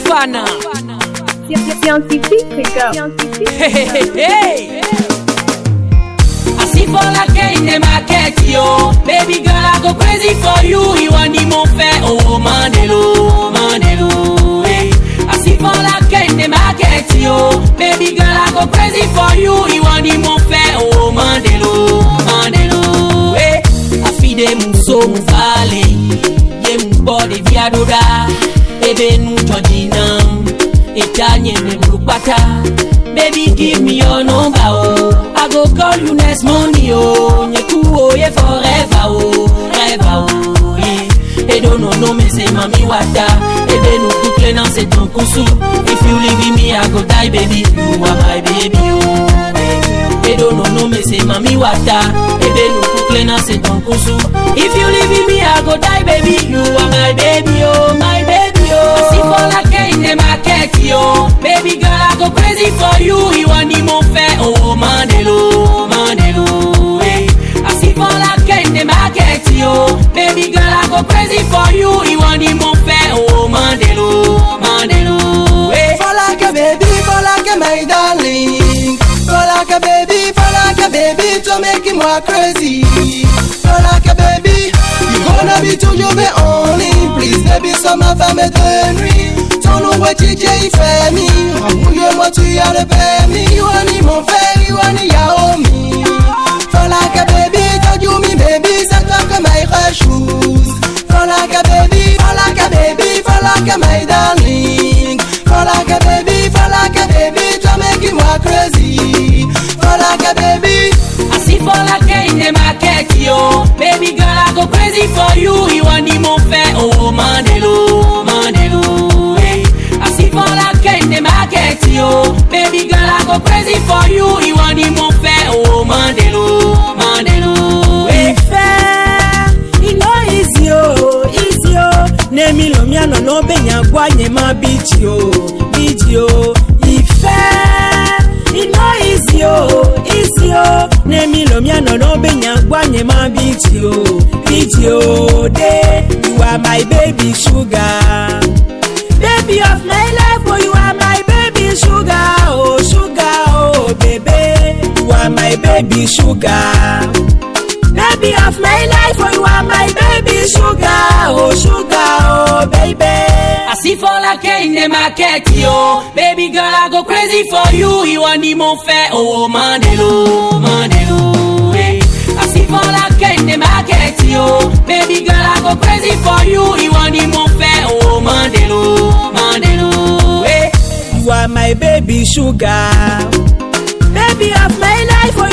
Fana. Scientifique, Scientifique. Hey, hey, hey. I see for like in the market, yo. Baby girl, I go crazy for you. You want the more fair, oh Mandelo, Mandelo. Hey. I see for like in the market, yo. Baby girl, I go crazy for you. You want the more fair, oh Mandelo, Mandelo. Hey. I feed them so valley. Ye mbode viadoda. Ebe nu Georgina. Itanye me brukbata. Baby, give me your number, oh. I go call you next Monday, oh. Nyeku, oh, yeah, forever, oh. Forever, oh, yeah. Et don't know, no, me say, mami, wata. Ebe, no, kukle, nan, c'est ton kusu. If you leave me, I go die, baby. You are my baby, oh. Et don't know, no, me say, mami, wata. Ebe, no, kukle, nan, c'est ton kusu. If you leave me, I go die, baby. You are my baby, oh, my baby, oh. I see for like in the market, yo. Baby girl, I go crazy for you. You want the more fair, oh, Mandelo, Mandelo, hey. I see for like in the market, yo. Baby girl, I go crazy for you. You want the more fair, oh, Mandelo, Mandelo, hey. Fall like a baby, fall like a my darling. Fall like a baby, fall like a baby to make him more crazy. Fall like a baby, you gonna be toujours be only. Please, baby, so ma femme est de nuit. Ton nom est DJ Femi. Embrouille-moi, tu as le permis. Iwani mon frère, Iwani Yaomi. Fall like a baby, told you me baby, c'est toi que my shoes. Fall like a baby, fall like a baby, fall like a my darling. Fall like a baby, fall like a baby, toi making moi crazy. Fall like a baby. I see for like in the market, yo. Baby girl, I go crazy for you. You want the more fair, oh Mandelo, Mandelo, hey. I see for like in the market, yo. Baby girl, I go crazy for you. You want the more fair, oh Mandelo, Mandelo, hey. Ìfẹ́ iná easy o, easy o. Nemi lomi àná náà bẹ̀yàn gbọ́ àyè má bíjì o, bíjì o. Ìfẹ́ iná easy o, easy o. Nemi lomi àná náà bẹ̀yàn gbọ́ àyè má bíjì o, bíjì o. Dé, you are my baby sugar. Baby of my life, oh you are my baby sugar, oh sugar, oh baby. You are my baby sugar. Baby of my life, oh you are my baby sugar, oh sugar, oh baby. I see for like in the market, yo. Baby girl, I go crazy for you. You want the more fair, oh Mandelo, Mandelo, hey. I see for like in the market, yo. Baby girl, I go crazy for you. You want the more fair, oh Mandelo, Mandelo, hey. You are my baby sugar. Baby of my life, oh